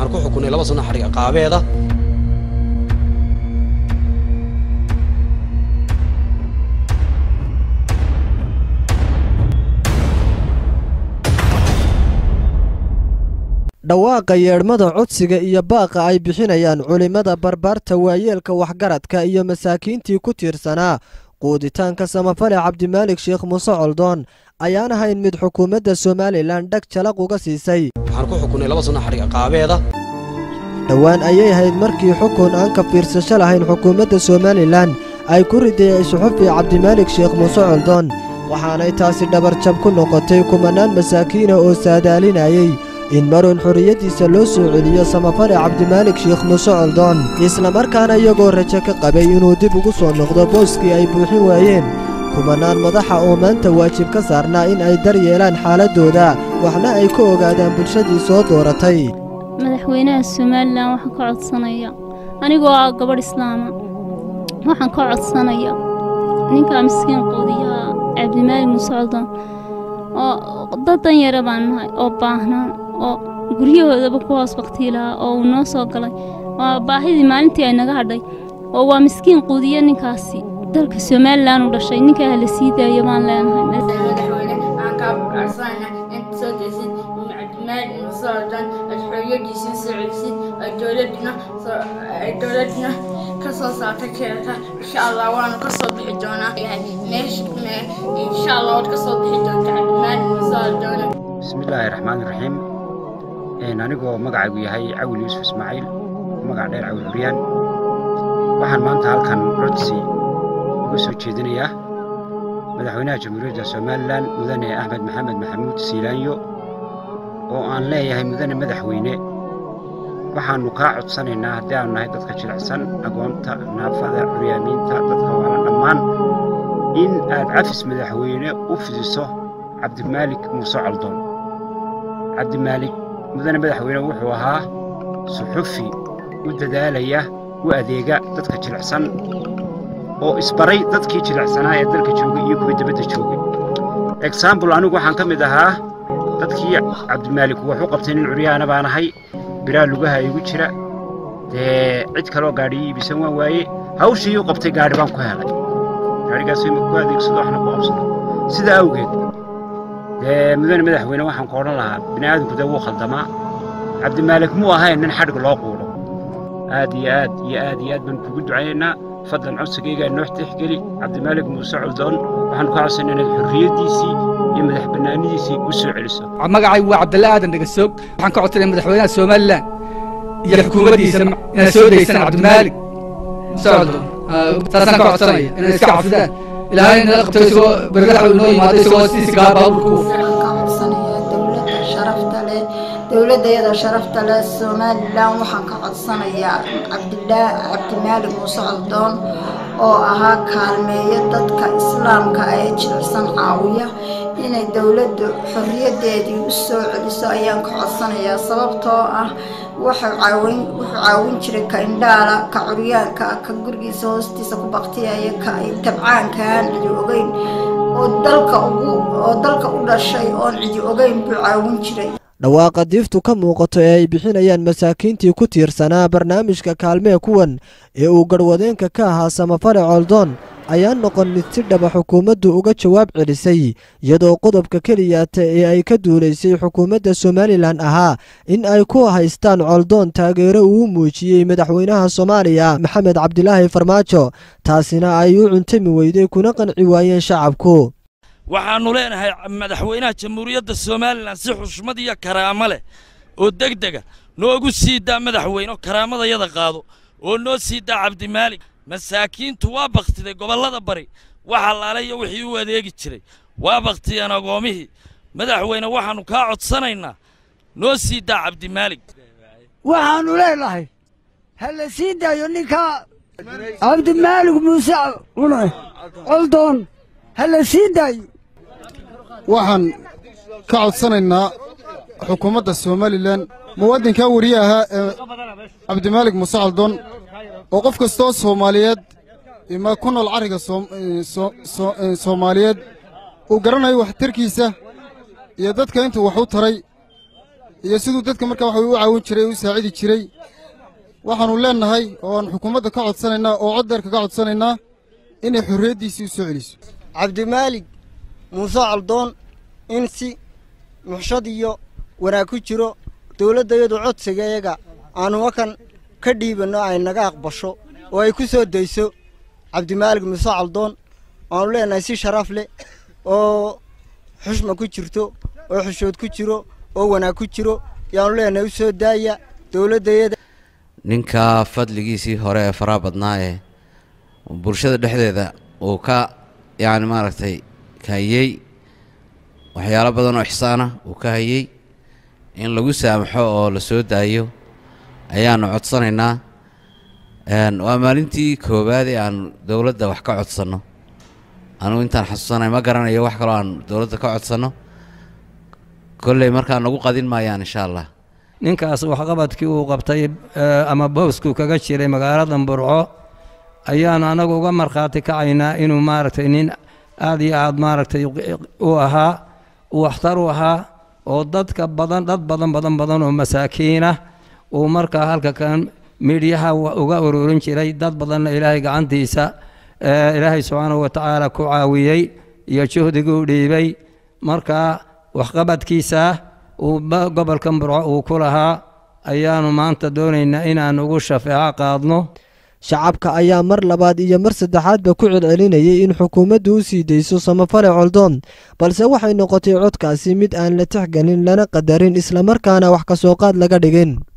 waxaan ku xukunay laba sano xadhig ciqaabeeda dhawaaqa yeedhmada codsiga iyo baaqa ay bixinayaan culimmada barbaarta waayeelka waxgaradka iyo masaakiintii ku tiirsanaa quuditaanka samafale cabdimaalik sheekh muuse coldoon ayaan ahayn mid xukuumadda somalilan dhag jalaq uga siisay waxaan ku xukunay laba sano xadhig ciqaabeeda dhowaan ayay ahayd markii xukun aan ka fiirsasho lahayn xukuumadda somalilan ay ku ridayay suxufi cabdimaalik sheekh muuse coldoon waxaanay taasi dhabarjab ku noqotay kumanaan masaakiina oo saadaalinayay in marun xorriyaddiisa loo soo celiyo samafale cabdimaalik sheekh muuse coldoon islamarkaana iyagoo rajo ka qabay inuu dib ugu soo noqdo booskii ay buuxin waayeen kumanaan madaxa oo maanta waajib ka saarnaa in ay dar yeelaan xaaladdooda waxna ay ka ogaadaan bulshadii soo dooratay madaxweynaha somalilan waxaan ka codsanaya anigoo ah gabadh islaama waxaan ka codsanaya ninkaa miskiin quudiyaha cabdimaalik muuse coldoon oo dad danyara baan nahay oo baahnaa oo guryahoodaba ku hoos baktii lahaa oo uu noo soo galay waa baahidii maalintii ay naga hadhay oo waa miskiin quudiya ninkaasi dalka somalilan u dhashay ninkaa hala sii daayo baan leenahay madaxweyne waxaan kaa codsanayna inta soo daysid cabdimaalik muuse coldoon aad xorriyadiisii soo celisid ay dowladuna ay dowladuna ka soo saarta keelka insha allah waanu ka soo bixi doonaa meesha insha allah waad ka soo bixi doonta cabdimaalik muuse coldoon bismillaahi raxmaani raxiim anigoo magacaygu yahay cawil yuusuf ismaaciil magac dheer cawil curyaan waxaan maanta halkan codsi uga soo jeedinayaa madaxweynaha jamhuuriyadda somalilan mudane axmed maxamed maxamuud siilaanyo oo aan leeyahay mudane madaxweyne waxaannu kaa codsanaynaa haddii aanu nahay dadka jilicsan agoonta naafada curyaamiinta dadka waala dhammaan in aad cafis madaxweyne u fidiso cabdimaalik muuse coldoon cabdimaalik mudane madaxweyne wuxuu ahaa suxufi u dadaalaya u adeega dadka jilicsan oo isbaray dadkii jilicsanaa ee dalka joogay iyo kuwii dibadda joogay exaambul anigu waxaan ka mid ahaa dadkii cabdimaalik wuxuu qabtay nin curyaana baan ahay biraa lugaha igu jira dee cid kaloo gaadhiyo iibisan waan waaye hawshii u qabtay gaadhi baan ku helay gaadhigaas ku adeegsado waxna ku qabsado sidaa awgeed dee mudane madaxweyne waxaan ku odhan lahaa bini aadamku dee wuu khaldamaa cabdimaalik muu ahayn nin xadhig loo quudho aad iyo aad iyo aad iyo aad baan kugu ducaynaynaa fadlan codsigaygaa noo tixgeli cabdimaalik muuse coldoon waxaanu ka codsanay inaad xorriyaddiisii iyo madax bannaanidiisii u soo celiso magacaygu waa cabdalla aadan dhagasoog waxaan ka codsanaya madaxweynaha somalilan iyo xukuumaddiisa inaad soo daysaan cabdimaalik muuse coldoon saasaan ka codsanaya inay iska cafidaan ilaahay nala qabto isagoo bergadax inoo yimaado isagoo sidiisa gaa baabuurka u dowladayada sharafta leh somalilan waxaan ka codsanayaa cabdimaalik muuse coldoon oo ahaa kaalmeeya dadka islaamka ee jilicsan caawiya inay dowladdu xorriyadeedii u soo celiso ayaan ka codsanayaa sababtoo ah wuxuu caawin jiray ka indhaala ka curyaanka ka gurigiisa hoostiisa ku baktiyaya ka tabcaankaan cidi ogeyn oo dalka u dhashay oon cidi ogeyn buu caawin jiray dhawaaqa diiftu ka muuqato ee ay bixinayaan masaakiintii ku tiirsanaa barnaamijka kaalmee kuwan ee uu garhwadeenka ka ahaa samafale coldoon ayaa noqon mid si dhaba xukuumaddu uga jawaab celisay iyadoo qodobka keliyaata ee ay ka duulaysay xukuumadda somalilan ahaa in ay ku haystaan coldoon taageero uu muujiyey madaxweynaha soomaaliya maxamed cabdilaahi farmaajo taasina ay u cuntami weyday kuna qanci waayeen shacabku waxaannu leenahay madaxweynaha jamhuuriyadda somalilan si xushmad iyo karaamo leh oo deg dega noogu sii daa madaxweyne oo karaamadayada qaado oo noo sii daa cabdimaalik masaakiintu waa bakhtiday gobollada bari waxa laale iyo wixii u adeegi jiray waa bakhtiyeen agoomihii madaxweyne waxaannu kaa codsanaynaa noo sii daa cabdimaalik waxaannu leenahay ha la sii daayo ninkaa cabdimaalik muuse coldoon ha la sii daayo waxaan ka codsanaynaa xukuumadda somalilan muwaadinkaa weriye ahaa ee cabdimaalik muuse coldoon oo qof kastoo soomaaliyeed ima ku nool carriga soomaaliyeed uu garanayo waxtarkiisa iyo dadka intuu wax u taray iyo siduu dadka markaa waxa u caawin jiray u saacidi jiray waxaannu leennahay oo aan xukuumadda ka codsanaynaa oo coddeerka ka codsanaynaa inay xorriyaddiisii u soo celiso cabdimaalig muuse caldoon in si muxshad iyo wanaag ku jiro dowladdayadu codsigayaga aannu wakan ka dhiibanno ay naga aqbasho oo ay ku soo dayso cabdimaalig muuse caldoon waannu leenahay si sharaf leh oo xushma ku jirto oo xushood ku jiro oo wanaag ku jiro yaannu leenahay u soo daaya dowladdayada ninka fadligiisii hore ee faraha badnaa ee bulshada dhexdeeda uu ka yacni maaragtay ka hayey waxyaalo badan oo ixsaana uu ka hayey in lagu saamaxo oo la soo daayo ayaannu codsanaynaa waa maalintii koowaad ee aan dowladda wax ka codsanno anugu intaan xasuusanay ma garanayo wax kaloo aan dowladda ka codsanno kolley markaa nagu qadin maayaan insha allah ninkaas waxqabadkii uu qabtay ama boosku kaga jiray magaalada burco ayaanu anagu uga markhaati kacaynaa inuu maaragtay nin aad iyo aad maaragtay u ahaa waxtar u ahaa oo dadka badan dad badan badan badan oo masaakiinah uu markaa halka kan midhyaha uga ururin jiray dad badanna ilaahay gacantiisa ilaahay subxaanahu watacaala ku caawiyey iyo juhdigii u dhiibay markaa waxqabadkiisa uu gobolkan burco uu ku lahaa ayaanu maanta doonaynaa inaan ugu shafeeco qaadno shacabka ayaa mar labaad iyo mar saddexaadba ku celcelinayay in xukuumaddu u sii dayso samafale coldoon balse waxay noqotay codkaasi mid aan la tixgelin lana qadarin islamarkaana wax ka soo qaad laga dhigin